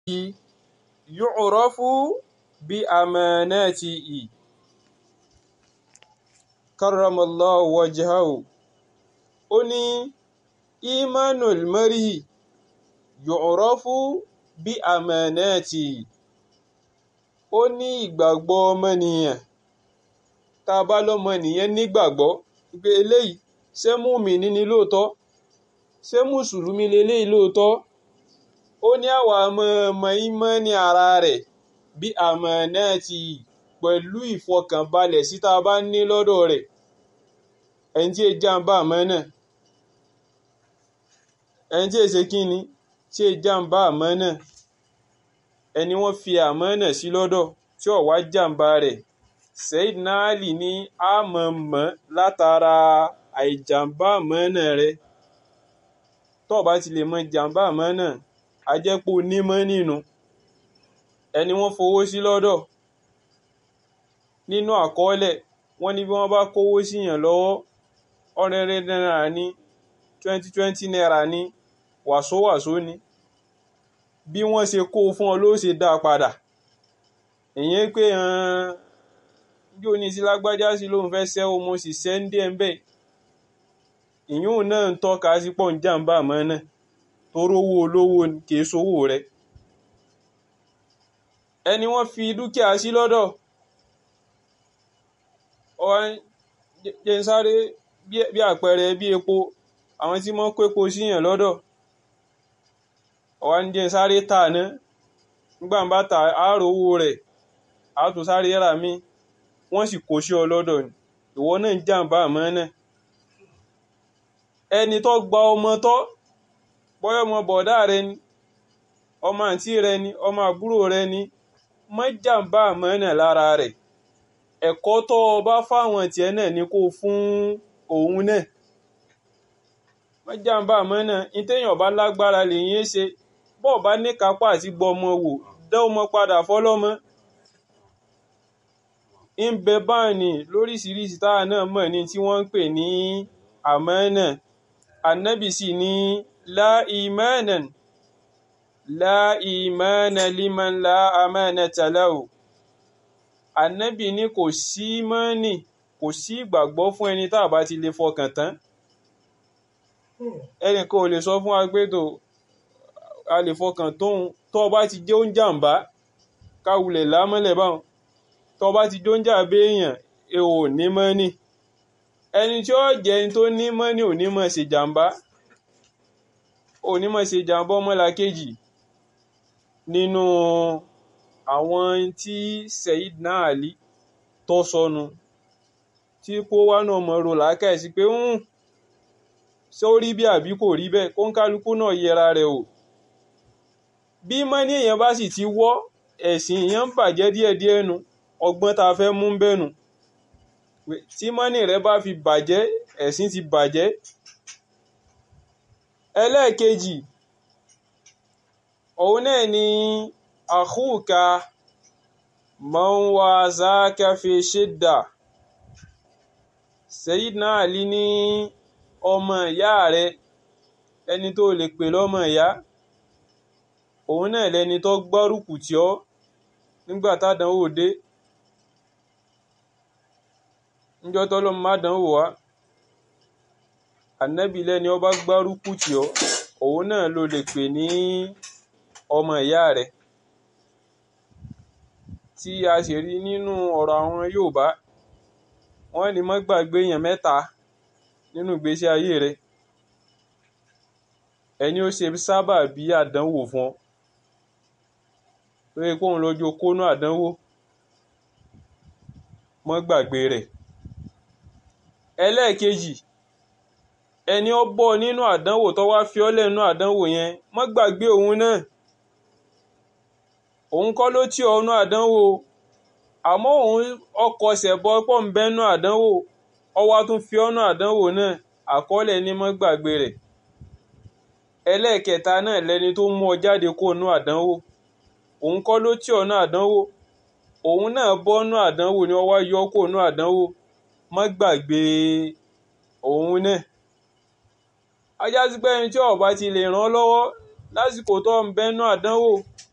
yu'rafu bí amanatihi karramallahu wajhahu ó ní imanul mar'i yu'rafu bí amanatihi ó ní ìgbàgbọ́ ọmọnìyàn tá a bá lọ́mọnìyàn nígbàgbọ́ pé eléyìí ṣé mùmínì ni lóòótọ́ ṣé mùsùlùmí leléyìí lóòótọ́ ó ní àwa ọmọ ìmánì ara rẹ̀ bí amanatihi pẹ̀lú ìfọkànbalẹ̀ sí tá a bá ní lọ́dọ̀ rẹ̀ ẹni tí èjì àǹbá àmánà ẹni tí èsè kíni tí èjì àǹbá àmánà ẹni wọ́n fi àmánà sí lọ́dọ̀ tí ó wá jàǹbá rẹ̀ Sayyidina Ali ní àmọ̀mọ́ látara àìjàǹbá àmánà rẹ̀ tó bá ti lè mọ jàǹbá àmánà ajẹ́pọ̀ onímọ̀ nínú ẹni wọ́n fowó sí lọ́dọ̀ nínú àkọọ́lẹ̀ wọ́n ní bí wọ́n bá kówó síyàn lọ́wọ́ ọ̀rẹ́rẹ́ náírà ní twenty twenty naira ní wàsówàsó ni bí wọ́n ṣe kó fún ọ ló ṣe dá padà ìyẹn pé bí ó ní sí lágbájá sí lóun fẹ́ ṣẹ́wó mo sì ṣẹ́ ń dé ẹ̀ ń bẹ̀ ìyún náà ń tọ́ka sí pọ̀ ń jàǹbá àmọ́ náà toró owó olówó kìí sówó rẹ̀ ẹni wọ́n fi dúkìá sí lọ́dọ̀ jẹ́ ń sáré bí àpẹẹrẹ bí epo àwọn tí wọ́n kó epo síyàn lọ́dọ̀ ọ̀wá ń jẹ́ ń sáré tà ná nígbà ń bá ta àárò owó rẹ̀ á tún sáré rà mí wọ́n sì kó sí ọ lọ́dọ̀ ni ìwọ náà ń jàǹbá àmọ́ náà ẹni tó gba ọmọ tọ́ bọ́yọ̀ ọmọ bọ̀dá rẹ ni ọmọ àǹtí rẹ ni ọmọ àbúrò rẹ ni má jàǹbá àmọ́ náà lára rẹ̀ ẹ̀kọ́ tó o bá fáwọn tiẹ̀ náà ni kó fún òun náà má jàǹbá àmọ́ náà ìtẹ̀yàn bá lágbára lèyìn ṣe bọ́ọ̀ bá ní kápá àti gbọmọ wò dá ọmọ padà fọlọ́mọ ń bẹ báàní lóríṣiríṣi táwa náà mọ̀ ní tí wọ́n ń pè ní àmánà ànábì sì ní la imanan la imana liman la amanata lahu ànábì ní kò sí mọ́nì kò sí ìgbàgbọ́ fún ẹni tá a bá ti lè fọkàn tán ẹnìkan ò lè sọ fún wa pé tó a lè fọkàn tóun tó o bá ti jẹ́ oúnjàǹbá káwulẹ̀ lámọ́lẹ̀ báwọn tó o bá ti jó ń jà béèyàn ẹ ò ní mọ́nì ẹni tí ó jẹ́ ẹni tó ní mọ́nì ò ní mọ̀ ṣe jàǹbá ò ní mọ̀ ṣe jàǹbá ọmọlàkejì nínú àwọn tí Sayyidina Ali tó sọnù tí kó wá náà mọ̀ rò lákàá sí pé ń ṣé ó rí bí àbí kò rí bẹ́ẹ̀ kó ń kálukú náà yẹra rẹ̀ o bí mọ́nì èèyàn bá sì ti wọ́ ẹ̀sìn èèyàn ń bàjẹ́ díẹ̀díẹ̀ nu ọgbọ́n tá a fẹ́ mú bẹ́nu tí mọ́nì rẹ bá fi bàjẹ́ ẹ̀sìn ti bàjẹ́ ẹlẹ́ẹ̀kejì òun náà ni àkúùka man wazaka fi shidda Sayyidina Ali ní ọmọ ìyá rẹ ẹni tó lè pè lọ́mọ ìyá òun náà lẹni tó gbárùkù tì ọ́ nígbà tádánwò dé níjọ́ tọ́lọ́ má dánwò wá ànábì lẹ́ni ọba gbárùkù tì ọ́ òun náà ló lè pè ní ọmọ ìyá rẹ̀ tí a sì rí nínú ọ̀rọ̀ àwọn Yorùbá wọ́n ní má gbàgbé èèyàn mẹ́ta nínú ìgbésí ayé rẹ̀ ẹni ó ṣe sábà bí àdánwò fún ọ tó yẹ kóun lọ́jọ́ kónú àdánwò mọ́ gbàgbé rẹ̀ ẹlẹ́ẹ̀kejì ẹni ó bọ́ nínú àdánwò tó wá fi ọ́ lẹ́nu àdánwò yẹn mọ́ gbàgbé òun náà òun kọ́ ló tì ọ́ nú àdánwò àmọ́ òun ọkọ̀ ṣẹ̀bọ pọ̀ ń bẹ́nu àdánwò ọwọ́ tún fi ọ́ nú àdánwò náà àkọọ́lẹ̀ ní mọ́ gbàgbé rẹ̀ ẹlẹ́ẹ̀kẹta náà lẹni tó mú ọ jáde kó nú àdánwò òun kọ́ ló tì ọ́ nú àdánwò òun náà bọ́ nú àdánwò ni ọwọ́ yọ kó nú àdánwò mọ́ gbàgbé òun náà ajá sí pé ẹni tí ó bá ti lè ràn ọ́ lọ́wọ́ lásìkò tó ń bẹ́nu àdánwò